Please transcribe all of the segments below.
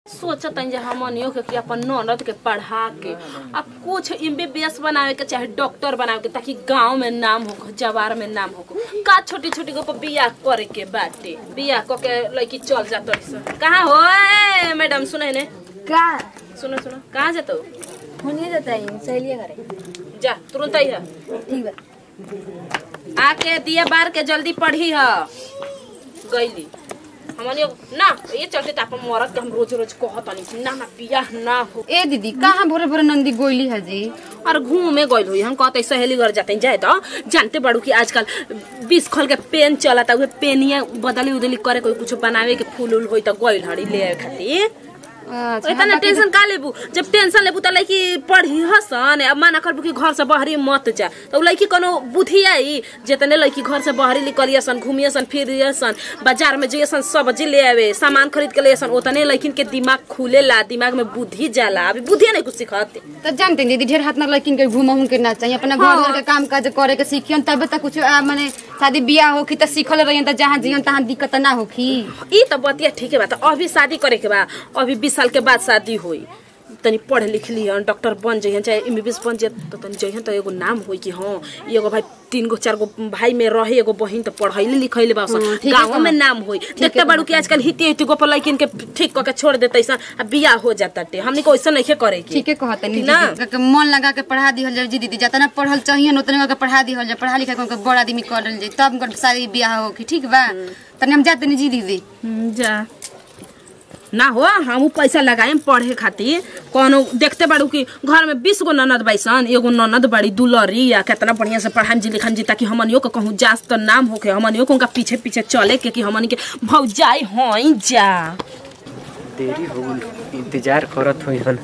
सोचत हन जे हमनियो के कि अपन ननद के पढ़ा के अब कुछ एमबीबीएस बनावे के चाहे डॉक्टर बनावे के ताकि गांव में नाम हो जवार में नाम हो का छोटी छोटी को बियाह करे के बाटे बियाह क के लड़की चल जात कहाँ हो ए, मैडम सुने ने का सुनो सुनो कहाँ जातो होने देता है सहेलिया करे जा तुरंत आई है ठीक बा आके दिया बार के जल्दी पढ़ी ह गईली हमनी ना ये चलते त अपन मरद के हम रोज रोज कहतनी कि ना ना बियाह ना हो ए दीदी कहाँ भोरे भोरे नंदी गोइली है जी और घूमे गइल हुई हम कहते सहेली घर जाते जाए तो जानते बड़ू कि आजकल बीस खल के पेन चलता उहे पेनिया बदली उदली करे कोई कुछ बनावे के फूल उल होई तो गइल हड़ी ले आवे खातिर अच्छा इतना टेंशन का लेबू जब टेंशन लेबू त लड़की पढ़ी हसन अब माना करबू कि घर से बहरी मत जा तो लड़की कोनो बुद्धि आई जितने लड़की घर से बहरी निकलियसन घूमियसन फिरियसन बाजार में जइसन सब्जी ले आवे सामान खरीद के लेसन उतने लड़किन के दिमाग खुलेला दिमाग में बुद्धि जाला अभी बुद्धि नहीं कुछ सिखत तो जानते हैं दीदी ढेर हाथ में लड़किन के घूमहूं के ना चाहिए अपना घर घर के काम काज करे के सीखियन तब तक कुछ आ, माने शादी बियाह होखी तो सीखल रहियन तो जहाँ जियन तहाँ दिक्कत ना होखी ई त बतिया ठीके बा त अभी शादी करे के बा अभी बीस साल के बाद शादी होई तनी पढ़ लिख लिहन डॉक्टर बन जइहन चाहे एमबीबीएस बन जाए तो तनी जइहन तो एगो नाम होई कि हाँ ई एगो भाई तीन गो चार गो भाई में रहे एगो बहिन तो पढ़ैले लिखैले बा हाँ, ठीके गाँव में कहत। नाम होई देखते बाड़ू कि आजकल हिती हिती गो पर लड़किन के ठीक क के छोड़ देते सन आ बियाह हो जाता टे हमनी को ऐसा नहीं करे के ठीके कहत नहीं ना? दीदी के मन लगा के पढ़ा दिहल जाए जी दीदी जितना पढ़ल चाहिए उतने के पढ़ा दिहल जाए पढ़ा लिखा के बड़ा आदमी करल जाए तब उनकर शादी बियाह होखी ठीक बा तनी हम जाते नहीं जी दीदी जा ना हो हम पैसा लगाए पढ़े खातिर कोनो देखते बाड़ू कि घर में बीस गो ननद बैसन एगो ननद बड़ी दुलरी या कितना बढ़िया से पढ़ाम जी लिखम जी ताकि हमनियो के कहूँ जास तो नाम होके हमनियो को उनका पीछे पीछे चले के कि हमनी के भौजाई हई जा देरी हो गइल इंतजार करत होई हन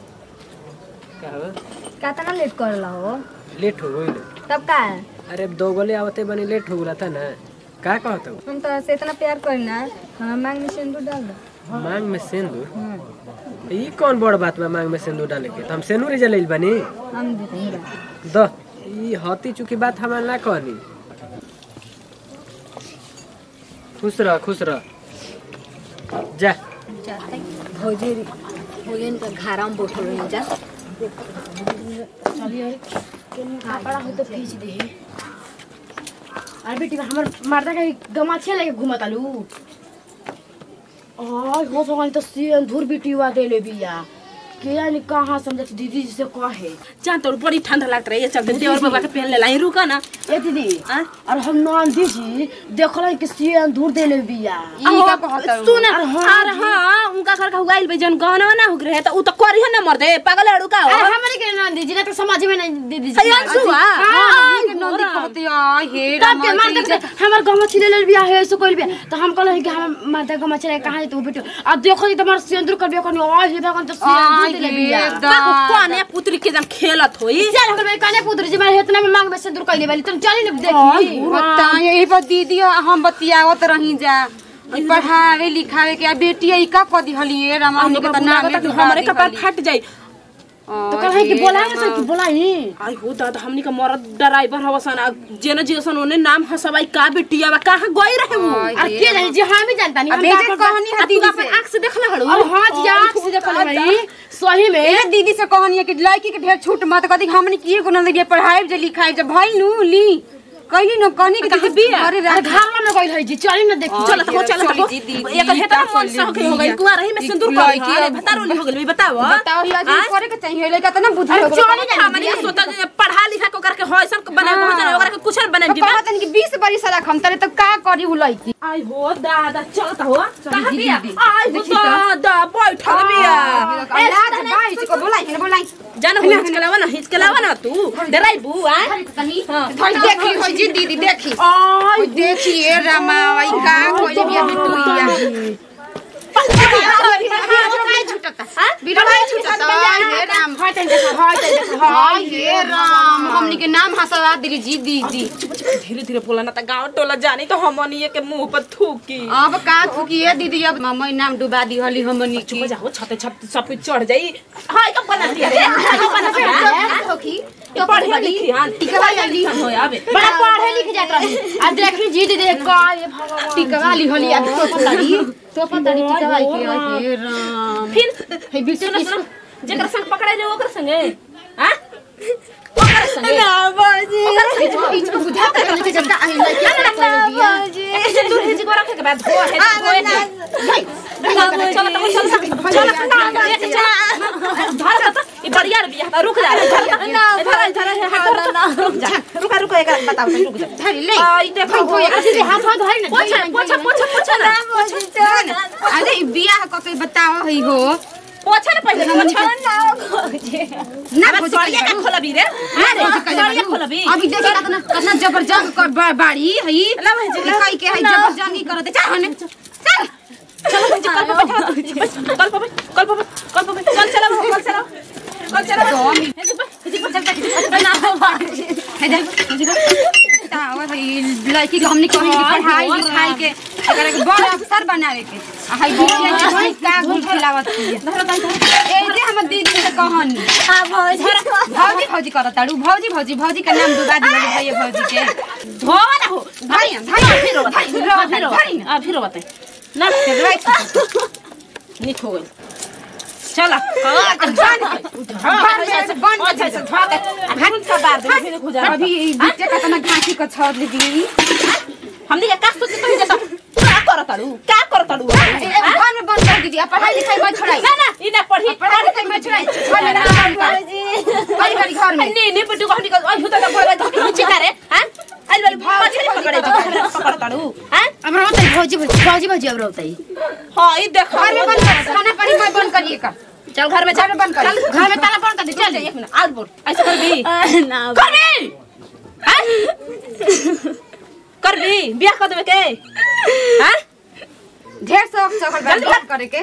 का हो? कितना लेट करला हो लेट हो गइल तब का अरे अब दो गोले आवते बनी लेट हो गला था ना का कहत हो हम तो से इतना प्यार करी ना हमारा मांग में सिंदूर डाल दो मांग में सिंदूर ई कौन बड़ बात बा मांग में सिंदूर डाले के तो हम सिंदूर जलैल बनी हम देते हैं द ई हती चुकी बात हमार ना कहनी खुश रह खुश रह जा भौजी भौजी का घारा में बैठल रही जा कपड़ा हो तो खींच दे अरे बेटी हमर मर्दा के गमाछे लेके घुमत आलू आय हो भगवान तो सिंदूर बिटिवा देले बिया के जानी कहाँ समझत दीदी जी से कहे जान तो बड़ी ठंडा लगता रही चलते देवर बाबा के पहन ले लाई रुका ना ए दीदी आ? और हम नंदी जी देखल कि सिंदूर देले बिया ई का कहत हो? सुन अरे हाँ उनका घर का हुगाइल बे जन गहना ना हो रहे तो उ तो करिए ना मर दे पागल अड़ू का अरे हो हमारे के नंदी जी ना तो समझ में नहीं दीदी जी अरे अंशु आ हाँ, के नंदी कहते आई हे तब रामा के मार के दे हमर गमछी ले ले बिया है ऐसे कोई बिया तो हम कहले कि हम माता गमछी ले कहां तू बेटो अब देखो जी तुम्हार सिंदूर कर बिया कोनी ओए हे भगवान तो सिंदूर देले आई बिया हे बाबू कौन है पुत्री के जन खेलत होई चल हम कहले कने पुत्र जी मारे इतना में मांग में सिंदूर कइले वाली तुम चली न देखी बताइए यही पर दीदी हम बतियावत रही जा ई पढ़ावे लिखावे के आ बेटिया ई का कदी हलिए रामा हमनी के त नाम कि हमरे कपार फट जाई तो कहले कि बोला ना कि बोलाई आई हो दादा हमनी का मरद ड्राइवर हवसन आ जेने जेसन ओने नाम हसबाई का बेटिया बा कहां गई रहे वो आई अरे के जाने जी हम भी जानता नहीं अब बेटे कहनी है आ तू दीदी अपन से आंख से देखला हड़ू अरे हां जी आंख से देखल भाई सही में ए दीदी से कहनी है कि लड़की के ढेर छूट मत कदी हमनी की एगो नंदी पढ़ाई जे लिखाई जे भइल नु ली कहली न कहनी कि कहाँ दीदी बिया? अरे अरे घर में गइल है जी चली न देखी चल तको चल तको चली जी, एक हेता का मन से हो गई हो गई कुआं रही में ई सिंदूर लड़की कर अरे अब- भतारोली हो गई बताओ बताओ या जी करे के चाहिए लड़का त ना बुद्धि हो चली जा हमनी के सोता जे पढ़ा लिखा को करके होइसन बना हो जाने ओकरा के कुछ बना जी कहत कि 20 बरी साला खम तरे त का करी उ लड़की आई हो दादा चल त हो कहां दीदी, बिया दीदी। आई हो देखी त। दादा बैठल बिया ए रात बाई को बोलाई के बोलाई जान हो हिचकलावा ना हिचकलावा ना तू डराई बू आ धर देखी हो जी दीदी देखी आई ओइ देखिए रामा वही का कोई भी बिटुइया बिरवाई छुटता हे राम हाय तन देखा हाय तन देखा हाय हे राम हमनी के नाम हंसवा दिली जी दीदी धीरे धीरे बोला ना त गांव टोला जानी तो हमनी के मुंह पर थूकी अब का थुकी है दीदी अब मम्मी नाम डुबा दी हली हमनी चुप की जाओ छते छत सब कुछ चढ़ जाई हाय का बना दिया रे हाय का बना दिया थोकी तो पढ़े लिखी हां टिकवा जल्दी हो आवे बड़ा पढ़े लिख जात रही आ देखी जी दीदी का ये भगवान टिकवा ली हली अब तो पताड़ी तो पताड़ी टिकवा के हे राम फिर हे बीच सुनो सुनो जेकर संग पकड़ाई रहे ओकर संगे हां ओकर संगे बीच में बुझा के चले जब का आई लड़की ऐसे दूर है जी को रखे के बाद धो है धोए के चलो चलो चलो चलो धर तो ये बढ़िया रे बिया रुक जा धर धर धर रुक जा रुक रुक एक बताओ रुक जा धरी ले आई देखो हो ऐसे हाथ हाथ धरी ना पोछा पोछा पोछा पोछा ना अरे ई बियाह क के बताओ हई हो पोछा ना पहले पोछा ना अब भौजी सड़िया का खोला भी रे अरे सड़िया खोला भी अभी देखो कितना कितना जबरदस्त कर बा- बाड़ी हई ला भाई जी, ला। कई के हई जबरदस्ती करते चल हने चल चलो भाई जी, कल पे बैठा कल पे बैठ, कल पे बैठ, कल पे बैठ। चल चलो कल चलो कल चलो दो मिनट। हे जी, हे जी, चल चल ना है दे बताओ हई लड़की के हमनी कहीं की पढ़ाई लिखाई के एकरा के बड़ अफसर बनावे के आ हई बिटिया के हई का गुल खिलावत की ए जे हम दीदी से कहनी भौजी भौजी करत ताड़ू भौजी भौजी भौजी का नाम दुगा दिया भैया भौजी के धो ना हो भाई भाई फिर होता है फिर होता है, फिर भाई होता है फिर होता है ना निक हो गई चला अभी ई बिटिया का तना घाटी का छोड़ दी हमने क्या सोचे तो जैसा क्या करत ताड़ू क्या करत ताड़ू घर में बंद कर दीदी अब पढ़ाई लिखाई मत छोड़ाई ना ना इना पढ़ी पढ़ाई लिखाई मत छोड़ाई घर में ना बंद कर बड़ी बड़ी घर में नी नी पिटू को हमनी को अहि त बोलबा त कुछ करे हैं आइल वाली मछली पकड़े जी पकड़ ताड़ू हैं हमरा बताई भौजी भौजी भौजी भौजी हमरा बताई हां ई देख घर में बंद कर खाना पानी मत बंद करिए का चल घर में घर में बंद कर घर में ताला बंद कर दे चल एक मिनट आज बोल ऐसे कर भी ना कर भी हैं कर भी बियाह कर देबे के हैं ढेर शौक से ओकर जल्दी बंद करे के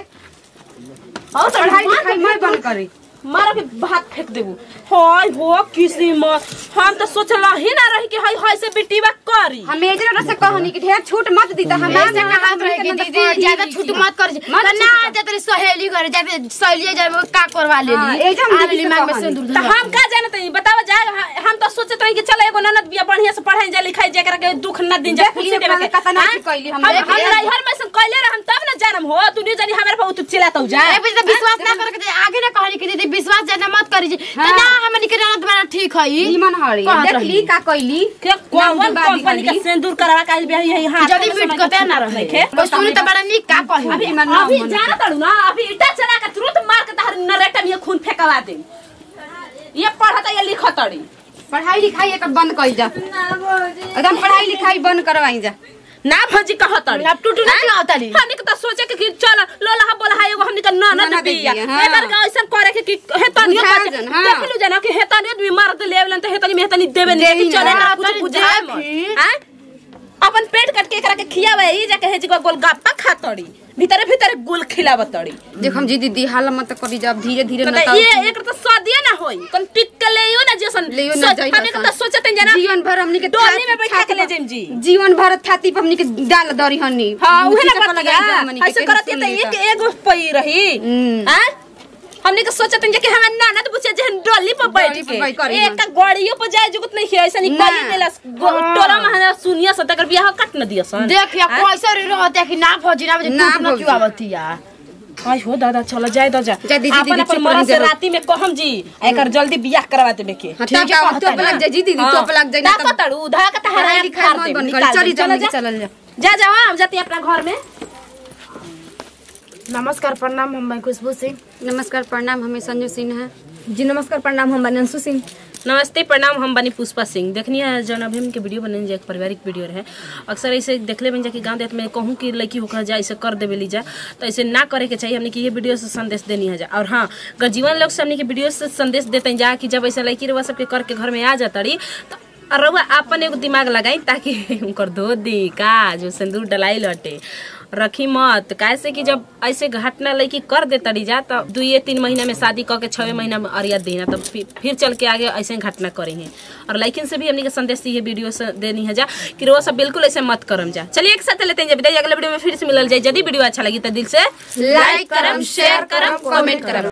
और पढ़ाई लिखाई मत बंद करे मारो के भात फेंक देबू हाय हो किस्मत हम तो सोचला ही ना रही कि हाय हाय से बेटीवा करी हम एजरा से कहनी कि ढेर छूट मत दी त हम ऐसे कहावत रहे कि दीदी ज्यादा छूट मत कर मत ना जा तेरी सहेली करे जाबे सहेली जाबे का करवा ले हाँ, ली एजे हम दीदी से दिमाग में कहनी। सिंदूर तो हम का जानते हैं बतावा जाए हम तो सोचते रही कि चलो एगो ननद बिया बढ़िया से पढ़ाई जा लिखाई जा के दुख न दिन जा देख लिए पहले कतना की कैली हम हम देख हम लिए। नैहर में से कैले रहम तब न जानम हो तू नहीं जानी हमारे पर तू चिल्लाता जा ए बजे विश्वास ना करके दे, आगे ना कहनी कि दीदी विश्वास ज्यादा मत करी जी तो ना हमनी के ना तुम्हारा ठीक है निमन हरी कहत देख रही। ली का कैली के कौन नाम दुगा दी कंपनी का हल्दी। सिंदूर करवा का बिया यही हाथ जदी बीट करते ना रहे देखे कोई सुनी तो बड़ा निक का कही अभी इमन नाम अभी मन जाना तड़ू ना अभी ईटा चला के तुरंत मार के तहर नरेटा में खून फेंकवा दे ये पढ़ता ये लिखतड़ी पढ़ाई लिखाई एक बंद कई जा एकदम पढ़ाई लिखाई बंद करवाई जा ना भौजी कहतड़ी अब टूटू ना आवतली हमनी के त सोचे के कि चल लोला हा बोला हा एगो हमनी के ननद ननद बिया बिया, हाँ। एबर का ऐसा करे के कि हेतनियो बुझा बचे जन, हाँ। देखलु जना कि हेतनियो भी मार दे लेवलन त हेतनी में हेतनी देबे नहीं देही कि चले ना, ना हाँ, कुछ तनी बुझाए जा मत फिर। हैं? अपन पेट कट के एकरा के खियावे ई जाके हेजी को गोलगप्पा खातड़ी भीतरे भीतरे गुल खिलावतड़ी देख हम जी दीदी हाल मत करी जब धीरे धीरे तो न ये एक तो सदिए ना होई कन टिक के लेयो ना जैसन लेयो ना सोच- जाई हमनी के त सोचते जना जीवन भर हमनी के डोली में छाती- बैठा के ले छाती जाइम जी पर- जीवन भर छाती पर हमनी के डाल दरी हनी हाँ उहे मुट्ठी ना से पर बतिया लगाई जा हमनी के, ऐसे केहू करत सुन त ली एक त। एगो पई रही हम्म। हैं हमने के सोचत हैं कि हमार नाना तो पूछे जहन डोली पर बैठ डोली पर के बैठ करी एक का गड़ियो पर जाए जुगत नहीं है ऐसा नहीं ना। कली देला टोरा में सुनिया स तकर बियाह कट न दिया सन देख या कैसे रे रहते कि ना भौजी ना भौजी ना टूट ना भौजी। क्यों आवती या हाय हो दादा चलो जाए दो जा जा दीदी, अपन दीदी, अपन चुप मरद रही से जरूर। राती में कहम जी एकर जल्दी बियाह करवा देबे के हाँ, ठीक तब है, का कहता तोप है लग जाए जी दीदी तोप लग जाए ना दा तब तड़ू धा का तहरा पढ़ाई लिखाई मत बंद करी चली चलो चल जा चलल जा जा जा हम जाते हैं अपना घर में नमस्कार प्रणाम हम मैं खुशबू सिंह नमस्कार प्रणाम हमें संजू सिन्हा जी नमस्कार प्रणाम हम बनंसु सिंह नमस्ते प्रणाम हम बनी पुष्पा सिंह देखनी है जौन अभी हमके वीडियो बनने जा एक पारिवारिक वीडियो रहे अक्सर ऐसे देखले बन जा कि गाँव देहात में कहूँ कि लड़की होकर जा ऐसे कर देवे ली जा तो ऐसे ना करे के चाहिए हमने कि ये वीडियो से संदेश देनी है जा और हाँ अगर जीवन लोग से हमने के वीडियो से संदेश देते हैं जा कि जब ऐसे लड़की रवा सबके करके घर में आ जाता रही तो और रउआ अपन एगो दिमाग लगाई ताकि उनकर धो दी का जो सिंदूर डलाई लटे रखी मत कैसे कि जब ऐसे घटना लड़की कर दे तड़ी जा तो दुए तीन महीना में शादी कऽ के छवे महीना में अरिया देना तब फिर, फिर चल के आगे ऐसे घटना करी है और लड़किन से भी हमने के संदेश ये वीडियो से देनी है जा कि वो सब बिल्कुल ऐसे मत करम जा चलिए एक साथ लेते हैं जब अगले वीडियो में फिर से मिलल जाए यदि वीडियो अच्छा लगी तो दिल से लाइक करम शेयर करम कमेंट करम